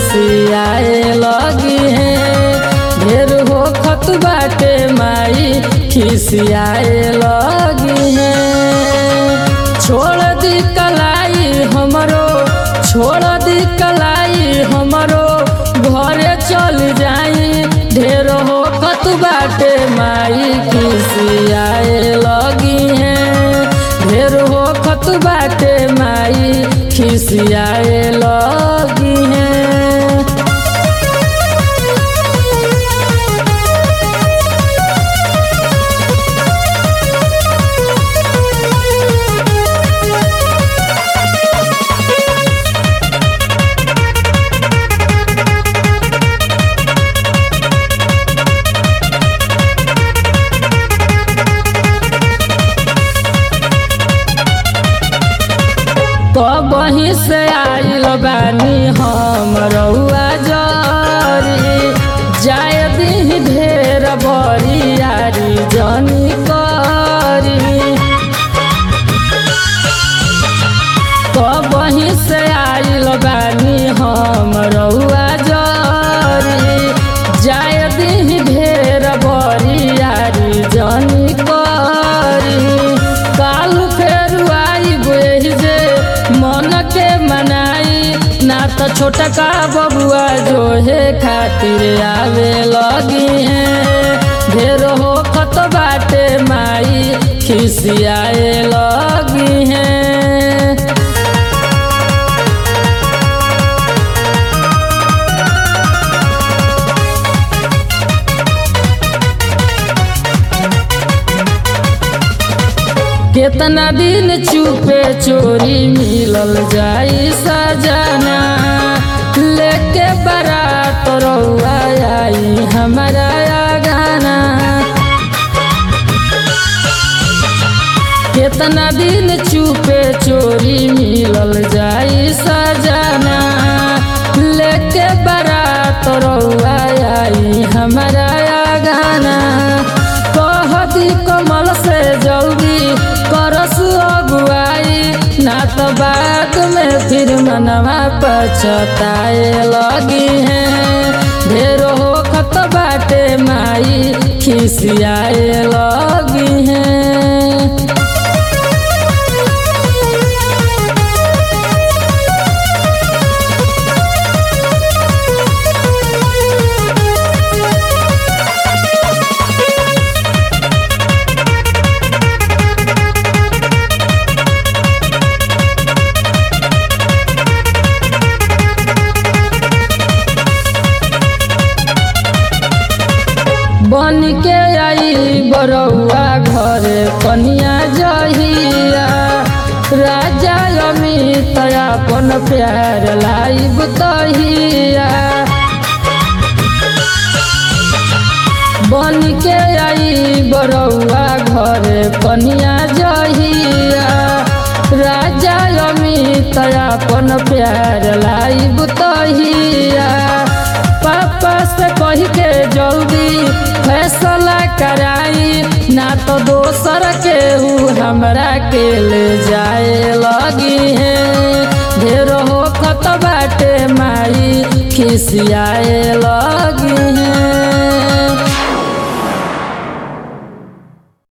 खिसियाए लगी है ढेर हो खत बाटे माई खिसियाए लगी है छोड़ दी कलाई हमरो छोड़ दी कलाई हमरो घरे चल जाई ढेर हो खत बाटे माई खिसियाए लगी है ढेर हो खत बाटे माई खिसियाए लगी है कबही से आइल बानी हम रउआ जरी जाय दी ढेर बरियारी जनी करी कबही से आइल बानी हम रउआ जरी जाय दी ढेर बरियारी जनी करी काल फेर आई बेह जे मन के मनाई ना तो छोटा का बबुआ जो है खातिर आवे लगी है ढेर हो खत बाटे माई खिसियाए लगी है केतना दिन चुपे चोरी मिलल जाई सजना लेके बारात रउआ आई हमारा गाना केतना दिन चुपे चोरी मिलल जाई सजना लेके बारात रउआ आई हमारा गाना कह दी कमल से जल्दी करस अगुआई ना तो बाद में फिर मनवा पछताए लगी है ढेर हो खत बाटे माई खिसियाए लगी है बन के आई बरौआ घरे कनिया जहिया राजा अमित अपन प्यार लाइब तहिया बन के आई बरौआ घरे कनिया जहिया राजा अमित अपन प्यार लाइब तहिया पापा से कही के जल्दी फैसला कराई ना तो दोसर के ऊ हमरा के ले जाए लगी है ढेर हो खत बाटे माई खिसियाए लगी